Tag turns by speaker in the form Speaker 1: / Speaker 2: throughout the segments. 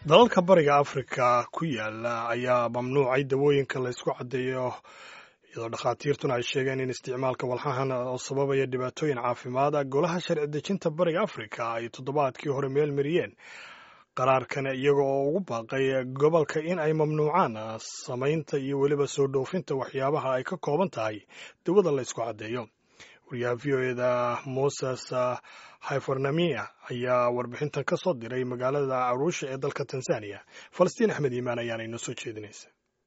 Speaker 1: dalalka bariga afrika ku yaala ayaa mamnuucay dawooyinka laysku caddeeyo iyadoo dhakhaatiirtuna ay sheegeen in isticmaalka walxahan oo sababaya dhibaatooyin caafimaad golaha sharci dejinta bariga afrika ay toddobaadkii hore meel mariyeen qaraarkan iyaga oo ugu baaqay gobolka in ay mamnuucaan samaynta iyo weliba soo dhoofinta waxyaabaha ay ka kooban tahay dawada laysku caddeeyo wariyaha v o eda moses hyfornamia ayaa warbixintan ka soo diray magaalada aruusha ee dalka tanzania falastiin axmed iimaan ayaana inoo soo jeedinaysa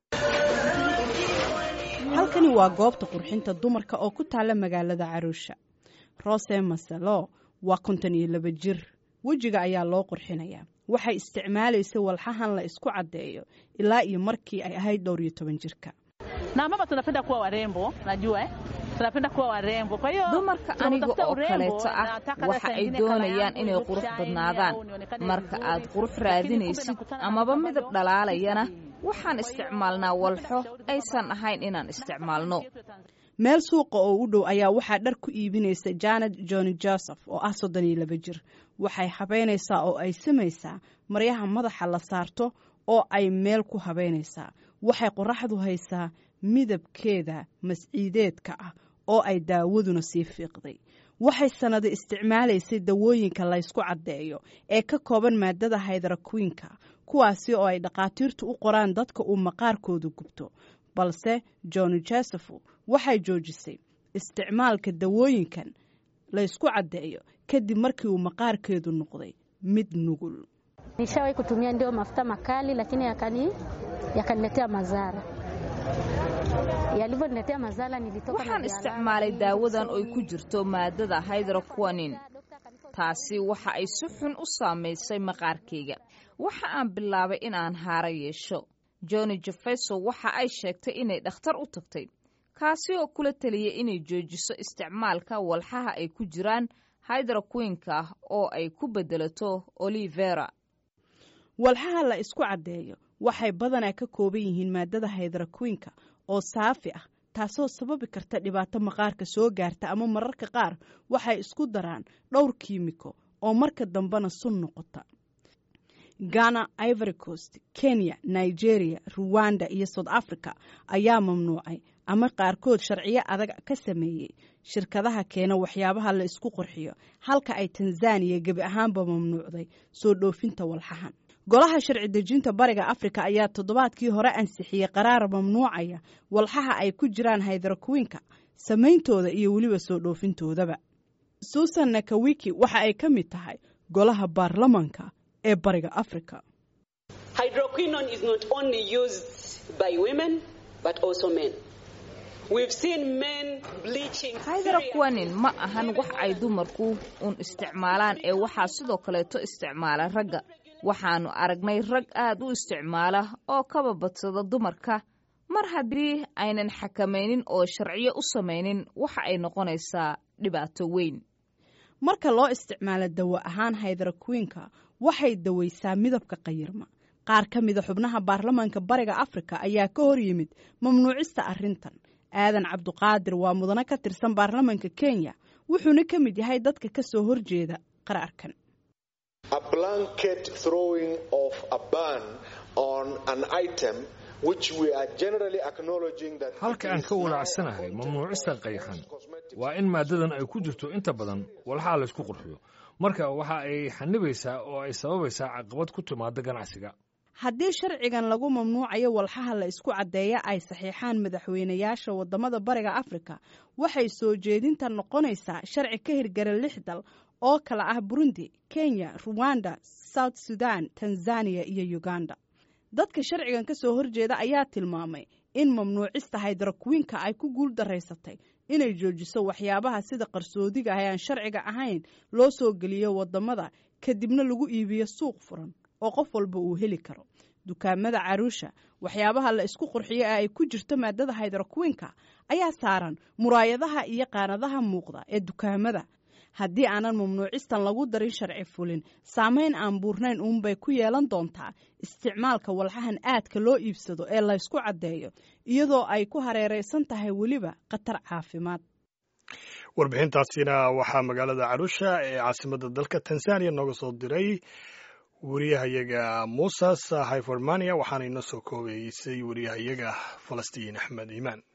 Speaker 2: halkani waa goobta qurxinta dumarka oo ku taala magaalada caruusha rose masalo waa konton iyo laba jir wejiga ayaa loo qurxinayaa waxay isticmaalaysa walxahan la isku caddeeyo ilaa iyo markii ay ahayd dhowr iyo toban jirka
Speaker 3: dumarka aniga oo kaleeto ah waxa ay doonayaan inay qurux badnaadaan marka aad qurux raadinaysid amaba midab dhalaalayana waxaan isticmaalnaa walxo aysan ahayn inaan isticmaalno
Speaker 2: meel suuqa oo u dhow ayaa waxaa dhar ku iibinaysa janet johni joseph oo ah soddon iyo laba jir waxay habaynaysaa oo ay samaysaa maryaha madaxa la saarto oo ay meel ku habaynaysaa waxay qoraxdu haysaa midabkeeda masciideedka ah oo ay daawaduna sii fiiqday waxay sannado isticmaalaysay dawooyinka laysku caddeeyo ee ka kooban maadada haydarakwiinka kuwaasi oo ay dhakhaatiirtu u qoraan dadka uu maqaarkoodu gubto balse johni joseph waxay joojisay isticmaalka dawooyinkan laysku caddeeyo kadib markii uu maqaarkeedu noqday mid nugul
Speaker 4: nishawahi kutumia ndio mafuta makali lakini yakani yakaniletea madhara yalivyoniletea madhara nilitoka
Speaker 3: waxaan isticmaalay daawadan oy ku jirto maadada hydraquanin taasi waxa ay si xun u saamaysay maqaarkayga waxa aan bilaabay in aan haaro yeesho joni jefeso waxa ay sheegtay inay dhakhtar u tagtay kaasi oo kula taliyay inay joojiso isticmaalka walxaha ay ku jiraan hydraquinka oo ay ku beddelato olivera
Speaker 2: walxaha la isku caddeeyo waxay badanaa ka kooban yihiin maadada haydarakwiinka oo saafi ah taasoo sababi karta dhibaato maqaarka soo gaarta ama mararka qaar waxay isku daraan dhowr kiimiko oo marka dambena sun noqota ghana ivory coast kenya nigeria ruwanda iyo south africa ayaa mamnuucay ama qaarkood sharciyo adag ka sameeyey shirkadaha keena waxyaabaha la isku qurxiyo halka ay tanzaniya gebi ahaanba mamnuucday soo dhoofinta walxahan golaha sharci dejinta bariga afrika ayaa toddobaadkii hore ansixiyey qaraar mamnuucaya walxaha ay ku jiraan haydarakwiinka samayntooda iyo weliba soo dhoofintoodaba suusan nakawiki waxa ay ka mid tahay golaha baarlamanka ee bariga afrika
Speaker 3: hydraquanin ma ahan wax ay dumarku uun isticmaalaan ee waxaa sidoo kaleeto isticmaala ragga waxaannu aragnay rag aad u isticmaala oo kaba badsada dumarka mar haddii aynan xakamaynin oo sharciyo u samaynin waxa ay noqonaysaa dhibaato weyn
Speaker 2: marka loo isticmaalo dawo ahaan haydarakwiinka waxay dawaysaa midabka qayirma qaar ka mida xubnaha baarlamaanka bariga afrika ayaa ka hor yimid mamnuucista arrintan aadan cabduqaadir waa mudane ka tirsan baarlamaanka kenya wuxuuna ka mid yahay dadka ka soo horjeeda qaraarkan
Speaker 5: halka aan ka walaacsanahay mamnuucista qayxan waa in maaddadan ay ku jirto inta badan walxaa laysku qurxiyo marka waxa ay xanibaysaa oo ay sababaysaa caqabad ku timaada ganacsiga
Speaker 2: haddii sharcigan lagu mamnuucayo walxaha la isku caddeeya ay saxiixaan madaxweynayaasha waddamada bariga afrika waxay soo jeedinta noqonaysaa sharci ka hirgara lix dal oo kala ah burundi kenya ruwanda south sudan tanzaniya iyo uganda dadka sharcigan ka soo horjeeda ayaa tilmaamay in mamnuucista haydarakwiinka ay ku guul daraysatay inay joojiso waxyaabaha sida qarsoodiga ah ee aan sharciga ahayn loo soo geliyo waddamada kadibna lagu iibiyo suuq furan oo qof walba uu heli karo dukaamada caruusha waxyaabaha la isku qurxiyo ee ay ku jirto maadada haydarakwiinka ayaa saaran muraayadaha iyo qaanadaha muuqda ee dukaamada haddii aanan mamnuucistan lagu darin sharci fulin saamayn aan buurnayn uunbay ku yeelan doontaa isticmaalka walxahan aadka loo iibsado ee laysku caddeeyo iyadoo ay ku hareeraysan tahay weliba khatar caafimaad
Speaker 1: warbixintaasina waxaa magaalada carusha ee caasimadda dalka tanzaniya nooga soo diray wariyahayaga muusas hyformania waxaana inoo soo koobeysay wariyahayaga falastiin axmed iimaan